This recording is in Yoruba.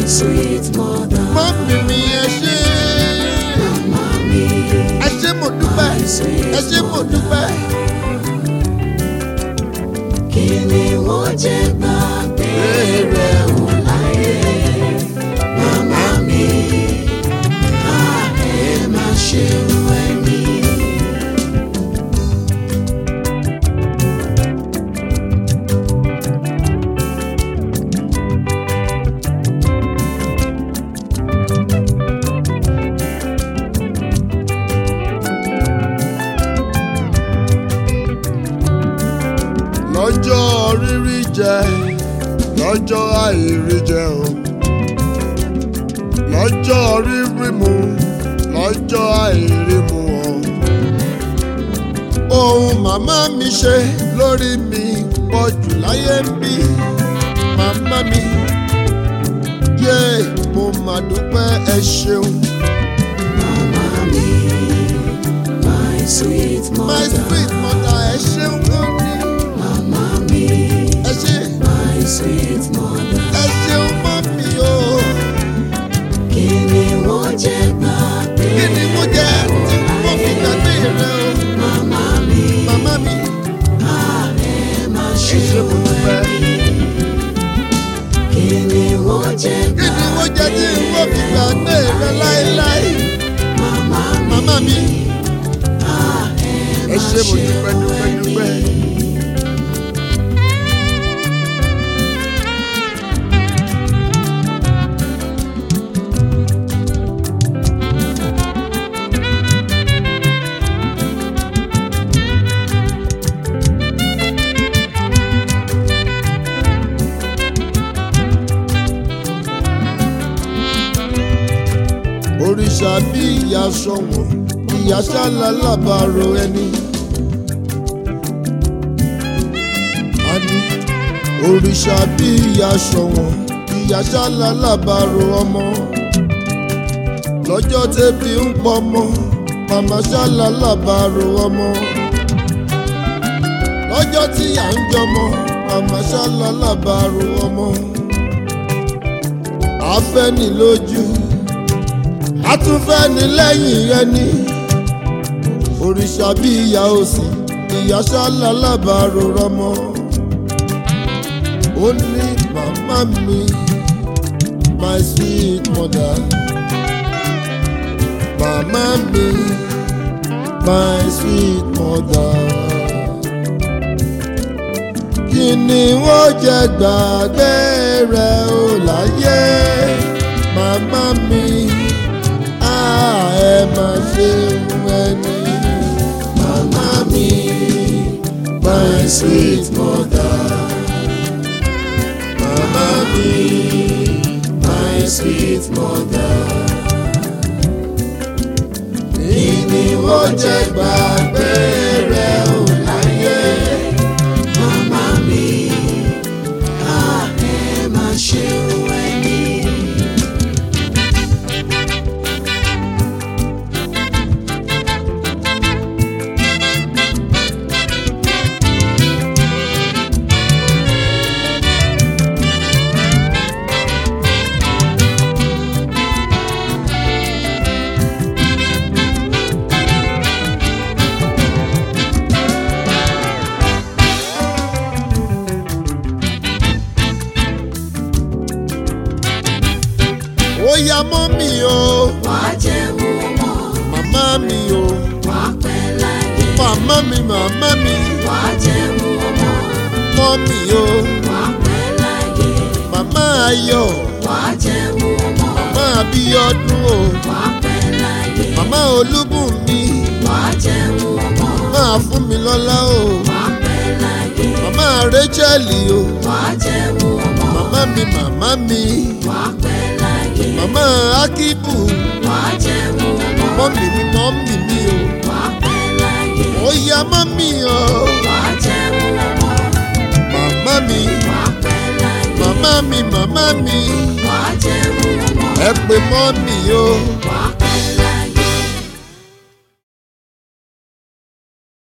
sweet mother. mọ́mì mi ẹ ṣé Mami, ẹ ṣé mo dúpẹ́ ẹ ṣé mo dúpẹ́. kí ni wọ́n jẹ gbàgbé rẹ̀ ò láyé? Màmá mi, a ẹ má ṣe wẹ̀ mí. lọ́jọ́ rírí jẹ lọ́jọ́ àìrí jẹ o lọ́jọ́ rírí mu lọ́jọ́ àìrí mu o ohun màmá mi ṣe lórí mi pọ̀ jù láyé ń bí màmá mi yé mo mà dúpẹ́ ẹ ṣeun Màmá mi, my sweet my mother. sweet mother ẹ ṣeun gan ni Màmá mi, ẹ ṣe my sweet mother. ẹ ṣeun mọ́ mi o. Kí ni wọ́n jẹ gbàgbé kí ni mo jẹ tí mo fi gbàgbé rẹ o màmá mi? màmá mi A ẹ má ẹ ṣe ṣe mo wẹ̀ dúpẹ́ mí. Kí ni wọ́n jẹ kí ni mo jẹ tí mo fi gbàgbé rẹ láéláé màmá mi? màmá mi A ẹ ẹ má ṣe mo ṣe dúpẹ́ dúpẹ́ wẹ̀ mí. dúpẹ́. òrìṣà bí ìyá sọ̀wọ́n ìyá sálà lábàárò ẹni. àní òrìṣà bí ìyá sọ̀wọ́n ìyá sálà lábàárò ọmọ. lọ́jọ́ tẹ́bi ń pọmọ màmá sálà lábàárò ọmọ. lọ́jọ́ tí à ń jọmọ màmá sálà lábàárò ọmọ. àfẹ́ni lójú àtúnfẹ́ni lẹ́yìn ẹni òrìṣà bí ìyá òsì ìyá sálà lábàárò rọmọ ó ní màmá mi my sweet mother màmá mi my sweet mother kí ni wọ́n jẹ gbàgbé rẹ̀ ó láyé màmá mi ẹ má ṣe ẹni. Màmá mi, my sweet mother. Màmá mi, my sweet mother. Kí ni wọ́n jẹ gbàgbé rẹ̀ ò láyé? Màmá mi, a ẹ má ṣe wẹ̀ mí. Ó yá mọ́ mi o, Wá jẹun ọmọ, màmá mi o, wá pẹ́ láyé. màmá mi, màmá mi, Wá jẹun ọmọ, mọ́ mi o, wá pẹ́ láyé. màmá ayọ̀, Wá jẹun ọmọ, màmá abíọ́dún o, wá pẹ́ láyé. màmá olúbùnmi, Wá jẹun ọmọ, máa fún mi lọ́lá o, wá pẹ́ láyé. màmá rẹ́chẹ́lì o, Wá jẹun ọmọ, màmá mi, màmá mi, wá pẹ́ láyé. màmá akíbù, Wá jẹun ọmọ, mọ́mì mi, mọ́mì mi o, wá pẹ́ láyé. ó yá mọ́mì o, Wá jẹun ọmọ, màmá mi, wá pẹ́ láyé. màmá mi, màmá mi, Wá jẹun ọmọ, ẹ pè mọ́mì o, wá pẹ́